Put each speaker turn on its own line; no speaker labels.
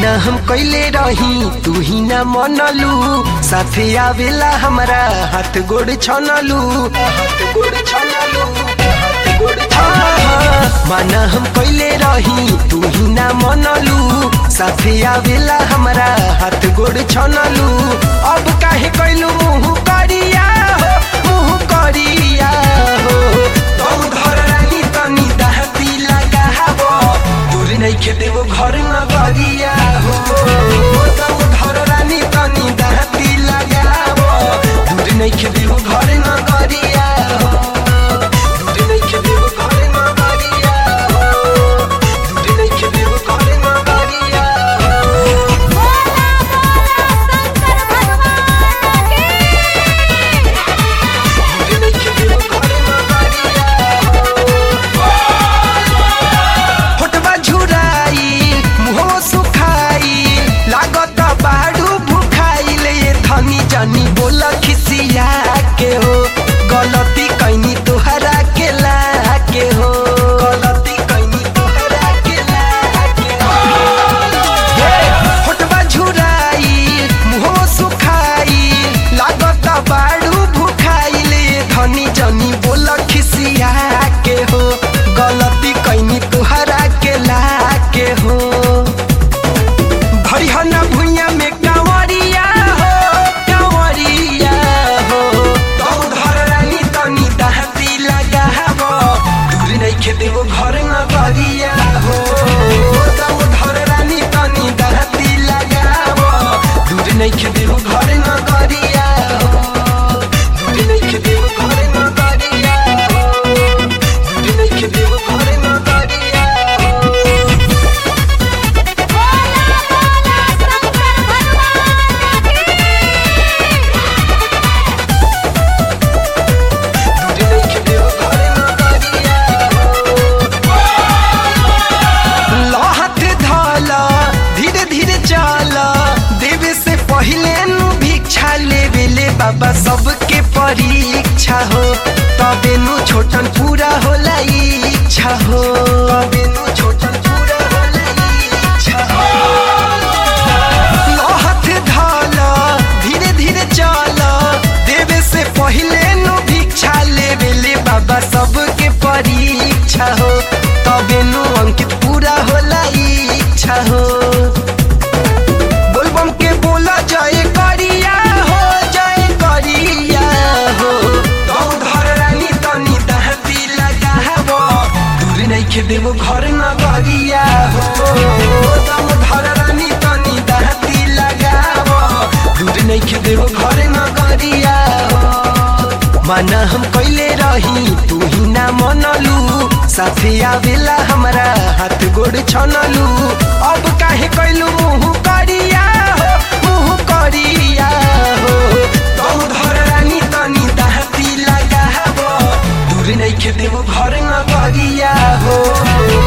माना हम कैले रही तू ही ना मनलू साथे आवेला हमरा हाथ गोड़ छनलू हाथ गोड़ छनलू हाथ गोड़ छनलू माना हम कैले रही तू ही ना मनलू साथे आवेला हमरा हाथ गोड़ छनलू अब काहे कैलू मुंह करिया हो मुंह करिया हो तू घर रानी तनी दहती लगाबो दूर नहीं खेते वो घर न गरिया हो तब घर रानी तनी दहती लगाबो दूर नहीं खेते वो घर न गरिया हो दूर नहीं खेते वो घर न गरिया हो दूर नहीं खेते वो घर न गरिया हो
बोला बोला शंकर भगवान की
दूर नहीं खेते वो घर न गरिया हो फोटवा झुराई मुहो सुखाई लागत बाड़ू भुखाई ले धनी जानी बोल खिसिया के हो गलती कैनी तोहरा के ला के हो गलती कैनी तोहरा के ला के हो फोटवा झुराई मुहो सुखाई लागत बाड़ू भुखाई ले धनी जानी बोल खिसिया के हो गलती कैनी तुहरा के ला के हो भरिहना भुइया में कांवरिया हो कांवरिया हो तब घर रानी तनी दहती लगाबो दूर नहीं खेते वो घर न गरिया हो तब घर रानी तनी दहती लगाबो दूर नहीं खेते वो घर न गरिया हो दूर नहीं खेते वो घर न गरिया हो दूर नहीं खेते वो घर न गरिया हो
बोला बोला शंकर भगवान की
दूर नहीं खेते वो घर न गरिया लो हाथ धाला धीरे धीरे चाला देवे से पहले नु भिक्षा लेवे ले बाबा सबके परीक्षा हो तबे नु छोटन पूरा होला इच्छा हो तबे नु छोटन पूरा होला इच्छा हो लो हाथ धाला धीरे धीरे चाला देवे से पहले नु भिक्षा लेवे ले बाबा सबके परीक्षा हो तबे नु अंकित पूरा होला इच्छा हो बोलबम के बोला जय करिया हो जय करिया हो तौ घर रानी तनी दहती लगाबो दूर नहीं खे देबो घर न गरिया हो तौ घर रानी तनी दहती लगाबो दूर नहीं खे देबो घर न गरिया हो माना हम कैले रही तू ही ना मनलू साथे आवेला हमरा हाथ गोड़ छनलू अब काहे कैलू मुंह करिया हो मुंह करिया हो तौ घर रानी तनी दहती लगाबो दूर नहीं खेते वो घर न गरिया हो